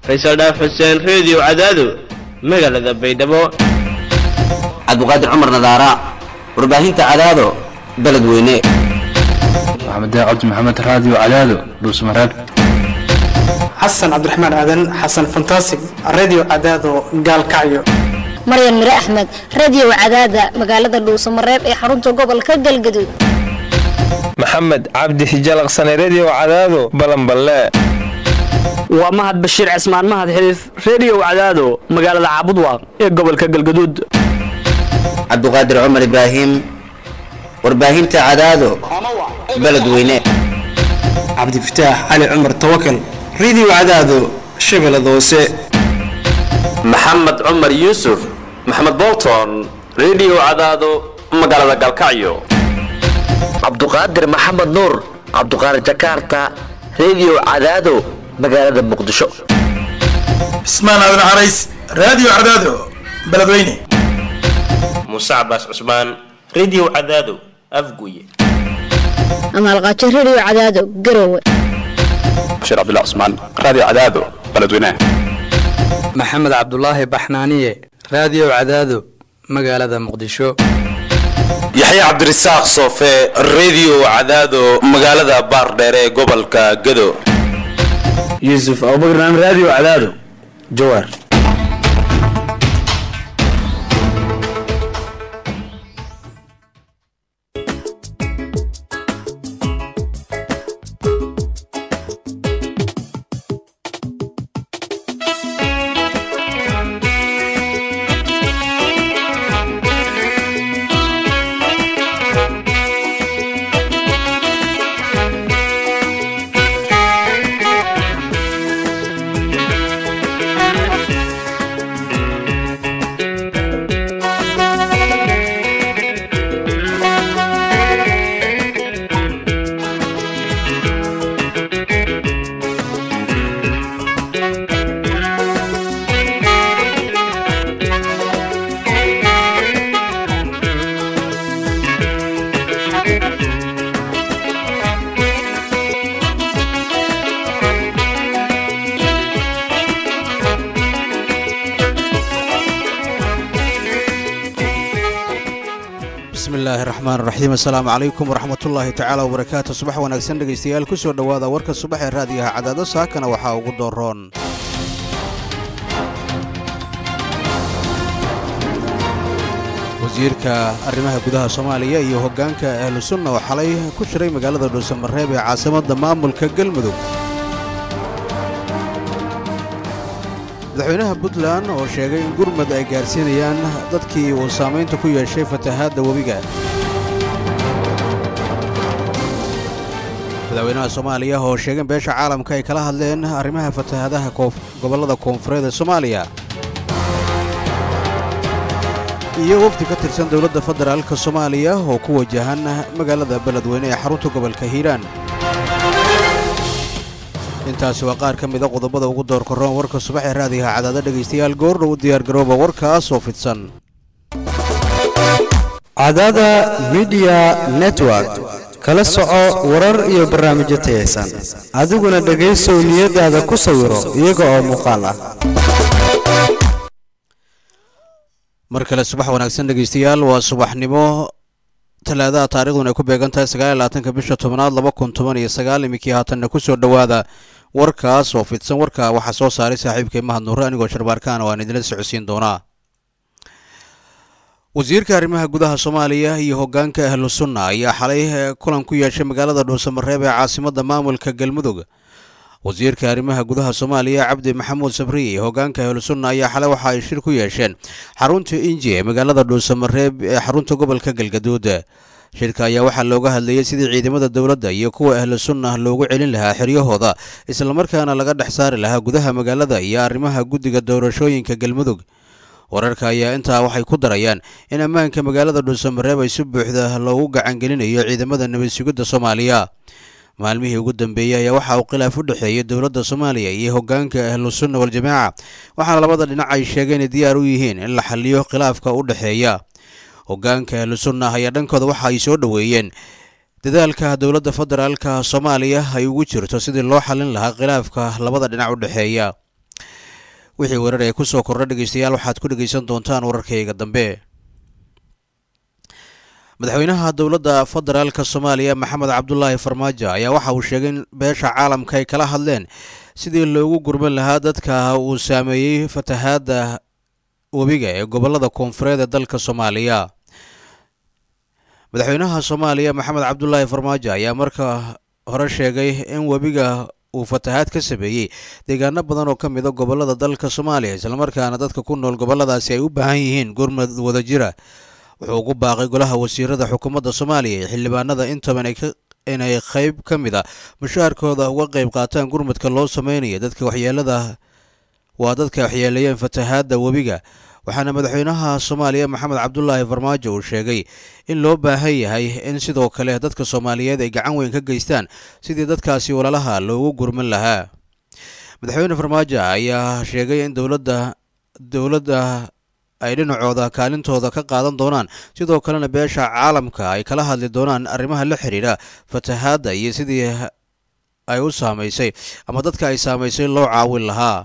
faysal dhaaf xuseen reediyo cadaado magaalada baydhabo cabdiqaadir cumar nadaara warbaahinta cadaado beledweyne maxamed cabdi maxamed raadiyo cadaado dhuusmareeb xasan cabdiraxmaan aadan xasan fantasig radio cadaado gaalkacyo maryan mire axmed radio cadaada magaalada dhuusamareeb ee xarunta gobolka galgaduud maxamed cabdi hijalaqsane redio cadaado balanballe waa mahad bashiir cismaan mahad xiliif redio cadaado magaalada caabudwaaq ee gobolka galgaduud cabdiqaadir cumar ibraahim warbaahinta cadaado beledweyne cabdifataax cali cumar tawakal radio cadaado shabeellada hoose maxamed cumar yuusuf maxamed bolton redio cadaado magaalada galkacyo cabduqaadir maxamed nuur cabduqaadir jakarta redio cadaado magaalada muqdisho cismaan aadan carays radio cadaado beledweyne muuse cabaas cusmaan redio cadaado afguye amaalqaajo redio cadaado garowe bashiir cabdullah cusmaan radio cadaado beledweyne maxamed cabdulaahi baxnaaniye radio cadaado magaalada muqdisho yaxya cabdirasaaq soofe redio cadaado magaalada baardheere ee gobolka gado yuusuf abubakar radio cadaado jawaar asalaamu calaykum waraxmatullaahi tacaala wabarakaatu subax wanaagsan dhegaystayaal ku soo dhowaada warka subax ee raadiyaha cadaado saakana waxaa ugu dooroon wasiirka arrimaha gudaha soomaaliya iyo hoggaanka ahlu sunna oo xalay ku shiray magaalada dhuusamareeb ee caasimadda maamulka galmudug madaxweynaha puntland oo sheegay in gurmad ay gaarsiinayaan dadkii uu saamaynta ku yeeshay fatahaadda webiga madaxweynaha soomaaliya oo sheegeen beesha caalamka ay kala hadleen arrimaha fatahaadaha gobollada koonfureed ee soomaaliya iyo wafdi ka tirsan dowladda federaalka soomaaliya oo ku wajahan magaalada beledweyne ee xarunta gobolka hiiraan intaasi waa qaar ka mida qodobada ugu doorkaroon warka subax ee raadiyaha cadaada dhegaystayaal goordhow u diyaargarooba warkaas oo fidsan cadaada midiya network kala soco warar iyo barnaamijyo tayaysan adiguna dhegaysow niyadaada ku sawiro iyaga oo muuqaal ah mar kale subax wanaagsan dhegaystayaal waa subaxnimo talaadaha taariikhduna ay ku beegan tahay sagaaliyo labaatanka bisha tobnaad laba kun toban iyo sagaal iminkii haatanna ku soo dhowaada warkaas oo fidsan warka waxaa soo saaray saaxiibkay mahad nuure anigoo sharbaarkaana waan idinla socodsiin doonaa wasiirka arrimaha gudaha soomaaliya iyo hoggaanka ahlu sunna ayaa xalay kulan ku yeeshay magaalada dhuusamareeb ee caasimadda maamulka galmudug wasiirka arrimaha gudaha soomaaliya cabdi maxamuud sabriye iyo hoggaanka ahlu sunna ayaa xalay waxa ay shir ku yeesheen xarunta inji ee magaalada dhuusamareeb ee xarunta gobolka galgaduud shirka ayaa waxaa looga hadlayay sidii ciidamada dowladda iyo kuwa ahlu sunna loogu celin lahaa xiryahooda islamarkaana laga dhex saari lahaa gudaha magaalada iyo arrimaha guddiga doorashooyinka galmudug wararka ayaa intaa waxay ku darayaan in ammaanka magaalada dhuusamareeb ay si buuxda loogu gacangelinayo ciidamada nabad sugidda soomaaliya maalmihii ugu dambeeyey ayaa waxa uu khilaaf u dhexeeyey dowladda soomaaliya iyo hoggaanka ahlu sunna waljamaaca waxaana labada dhinac ay sheegeen inay diyaar u yihiin in la xaliyo khilaafka u dhexeeya hoggaanka ahlu sunna ayaa dhankooda waxa ay soo dhoweeyeen dadaalka dowladda federaalka soomaaliya ay ugu jirto sidii loo xalin lahaa khilaafka labada dhinac u dhexeeya wixii warar ee kusoo kordha dhegeystayaal waxaad ku dhegeysan doontaan wararkayga dambe madaxweynaha dowladda federaalk soomaaliya maxamed cabdulaahi farmaajo ayaa waxa uu sheegay in beesha caalamka ay kala hadleen sidii loogu gurman lahaa dadka uu saameeyey fatahaadda webiga ee gobolada koonfureed ee dalka soomaaliya madaxweynaha soomaaliya maxamed cabdulaahi farmaajo ayaa marka hore sheegay in webiga uu fatahaad ka sameeyey deegaano badan oo ka mid a gobolada dalka soomaaliya islamarkaana dadka ku nool goboladaasi ay u baahan yihiin gurmad wadajira wuxuu ugu baaqay golaha wasiirada xukuumadda soomaaliya iyo xildhibaanada intaban inay qayb ka mid a mushaharkooda uga qayb qaataan gurmadka loo sameynayo dadka waxyeelada waa dadka waxyeeleeyeen fatahaadda webiga waxaana madaxweynaha soomaaliya maxamed cabdulaahi farmaajo uu sheegay in loo baahan yahay in sidoo kale dadka soomaaliyeed ay gacan weyn ka geystaan sidii dadkaasi walalaha loogu gurman lahaa madaxweyne farmaajo ayaa sheegay in dowladda dowladda ay dhinacooda kaalintooda ka qaadan doonaan sidoo kalena beesha caalamka ay kala hadli doonaan arrimaha la xidhiidha fatahaadda iyo sidii ay u saamaysay ama dadka ay saamaysay loo caawin lahaa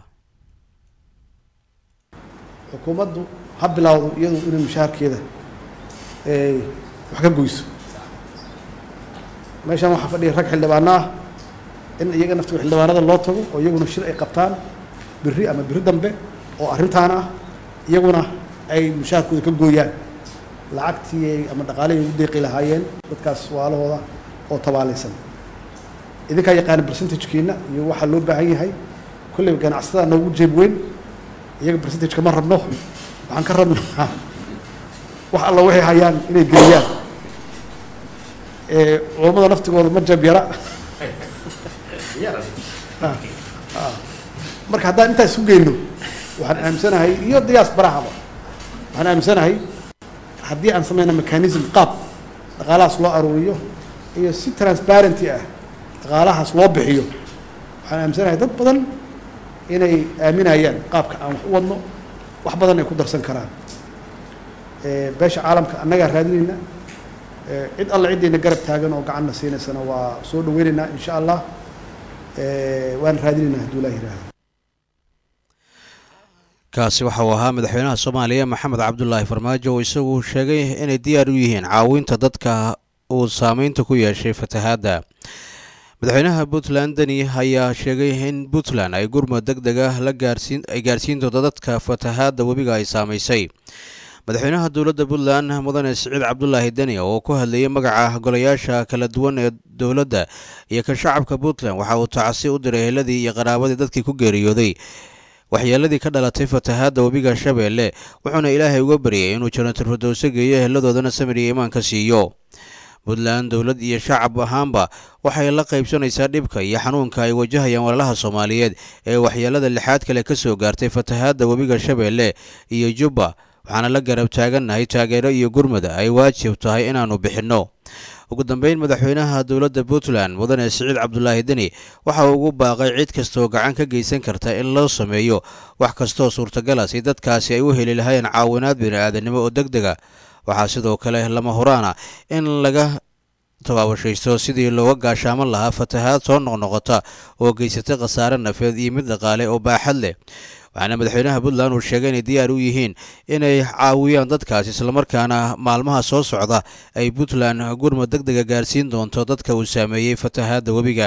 xukuumaddu ha bilaawdo iyadu inay mushaharkeeda wax ka goyso meeshaan waxaa fadhiya rag xildhibaano ah in iyaga naftiga xildhibaanada loo tago oo iyaguna shir ay qabtaan biri ama biri dambe oo arrintaan ah iyaguna ay mushaharkooda ka gooyaan lacagtii ama dhaqaalihii ugu deeqi lahaayeen dadkaas waalahooda oo tabaalaysan idinkaa yaqaana percentagekiina iyo waxaa loo baahan yahay kolleyba ganacsatada noogu jeeb weyn iyaga percentage kama rabno waxaan ka rabnaa wax alla waxay hayaan inay geliyaan culammada naftigooda ma jab yara marka haddaan intaa isu geyno waxaan aaminsanahay iyo diyaas barahaba waxaan aaminsanahay haddii aan sameyna mechanism qaab dhaqaalahaas loo aruuriyo iyo si transparenty ah dhaqaalahaas loo bixiyo waxaan aaminsanahay dad badan inay aaminayaan qaabka aan wax u wadno wax badan ay ku darsan karaan beesha caalamka annagaa raadinayna cid alla ciddayna garab taagan oo gacanna siinaysana waa soo dhaweynaynaa insha allah waan raadinaynaa hadduu ilaah yihahdo kaasi waxa uu ahaa madaxweynaha soomaaliya maxamed cabdulaahi farmaajo oo isagu sheegay inay diyaar u yihiin caawinta dadka uu saameynta ku yeeshay fatahaadda madaxweynaha puntland deni ayaa sheegay in puntland ay gurmud deg deg ah la gaarsiin ay gaarsiin doonto dadka fatahaadda webiga ay saamaysay madaxweynaha dowladda puntland mudane siciid cabdulaahi deni oo ku hadlayay magaca golayaasha kala duwan ee dowladda iyo kan shacabka puntland waxa uu tacsi u diray heladii iyo qaraabadii dadkii ku geeriyooday waxyeeladii ka dhalatay fatahaadda webiga shabeelle wuxuuna ilaahay uga baryay inuu janatul fardowse geeyo heladoodana samir iyo imaanka siiyo puntland dowlad iyo shacab ahaanba waxay la qaybsanaysaa dhibka iyo xanuunka ay wajahayaan walaalaha soomaaliyeed ee waxyeelada lixaad kale ka soo gaartay fatahaadda webiga shabeelle iyo jubba waxaana la garab taagannahay taageero iyo gurmada ay waajib tahay inaannu bixinno ugu dambeyn madaxweynaha dowladda puntland mudane siciid cabdulaahi deni waxa uu ugu baaqay cid kastooo gacan ka geysan karta in loo sameeyo wax kastoo suurtagala si dadkaasi ay u heli lahayn caawinaad bini'aadanimo oo deg dega waxaa sidoo kale lama huraana in laga tabaabashaysto sidii looga gaashaaman lahaa fatahaad soo noqnoqota oo geysatay khasaare nafeed iyo mid dhaqaale oo baaxad leh waxaana madaxweynaha puntland uu sheegay inay diyaar u yihiin inay caawiyaan dadkaas islamarkaana maalmaha soo socda ay puntland gurmud deg dega gaarsiin doonto dadka uu saameeyey fatahaadda webiga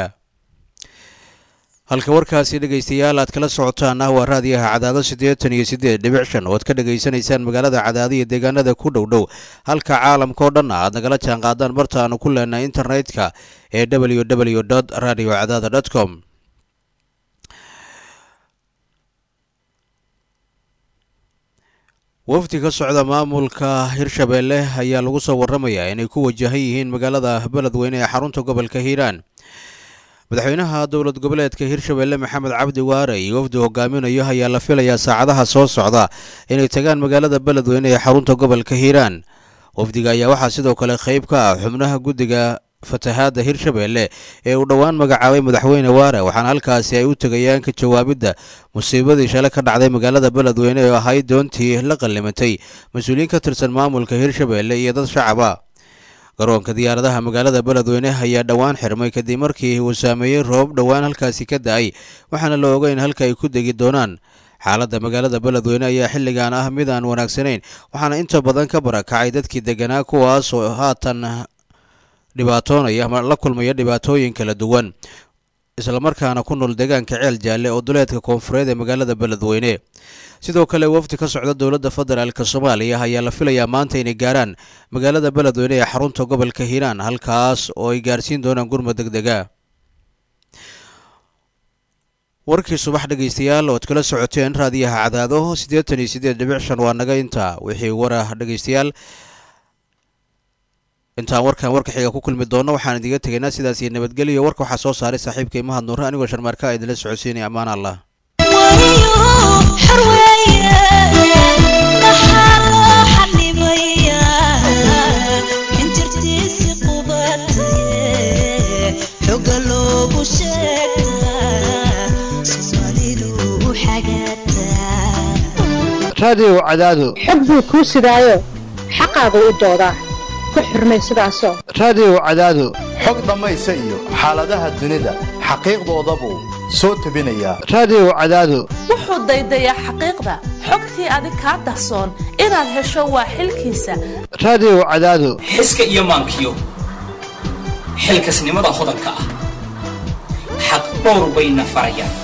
halka warkaasi dhegaystayaal aad kala socotaana waa raadiyaha cadaado siddeetan iyo siddeed dhibic shan oo aad ka dhegaysanaysaan magaalada cadaado iyo deegaanada ku dhow dhow halka caalamka oo dhanna aad nagala jaan qaadaan barta aanu ku leenahay internetka ee w w dot radio cadaada dot com wafdi ka socda maamulka hirshabeelle ayaa lagu soo warramayaa inay ku wajahan yihiin magaalada beledweyne ee xarunta gobolka hiiraan madaxweynaha dowlad goboleedka hirshabeelle maxamed cabdi waare iyo wafdi hogaaminayo ayaa la filayaa saacadaha soo socda inay tagaan magaalada beledweyne ee xarunta gobolka hiiraan wafdiga ayaa waxaa sidoo kale qayb ka ah xubnaha guddiga fatahaadda hirshabeelle ee uu dhowaan magacaabay madaxweyne waare waxaana halkaasi ay u tegayaan ka jawaabidda musiibadii shale ka dhacday magaalada beledweyne oo ahayd doontii la qallimatay mas-uuliyiin ka tirsan maamulka hirshabeelle iyo dad shacaba garoonka diyaaradaha magaalada beledweyne ayaa dhowaan xirmay kadib markii uu saameeyey roob dhowaan halkaasi ka da-ay waxaana la ogeyn halka ay ku degi doonaan xaaladda magaalada beledweyne ayaa xilligan ah mid aan wanaagsanayn waxaana inta badan ka barakacay dadkii deganaa kuwaas oo haatan dhibaatoonaya ama la kulmaya dhibaatooyin kala duwan islamarkaana ku nool deegaanka ceel jaalle oo duleedka koonfureed ee magaalada beledweyne sidoo kale wafdi ka socda dowladda federaalk soomaaliya ayaa la filayaa maanta inay gaaraan magaalada beledweyne ee xarunta gobolka hiiraan halkaas oo ay gaarsiin doonaan gurmud deg dega warkii subax dhegaystayaal ood kala socoteen raadiyaha cadaado siddeetan iyo siddeed dhibic shan waa naga intaa wixii warah dhegaystayaal intaan warkan warka xiga ku kulmi doonno waxaan idiga tegaynaa sidaas iyo nabadgelyo warka waxaa soo saaray saaxiibka imahad nuure anigoo sharmaarka a idinla socodsiinaya ammaan allah raadiyow cadaado xog buu kuu sidaayo xaqaagu u doodaa ku xurmay sidaasoo raadiyow cadaado xog dhammaysa iyo xaaladaha dunida xaqiiqdoodabuu soo tebinayaa raadiyow cadaado wuxuu daydayaa xaqiiqda xogtii adig kaa dahsoon inaad hesho waa xilkiisa raadiyow cadaado xiska iyo maankiyo xilkasnimada hodanka ah xaq dhowr bayna farayaan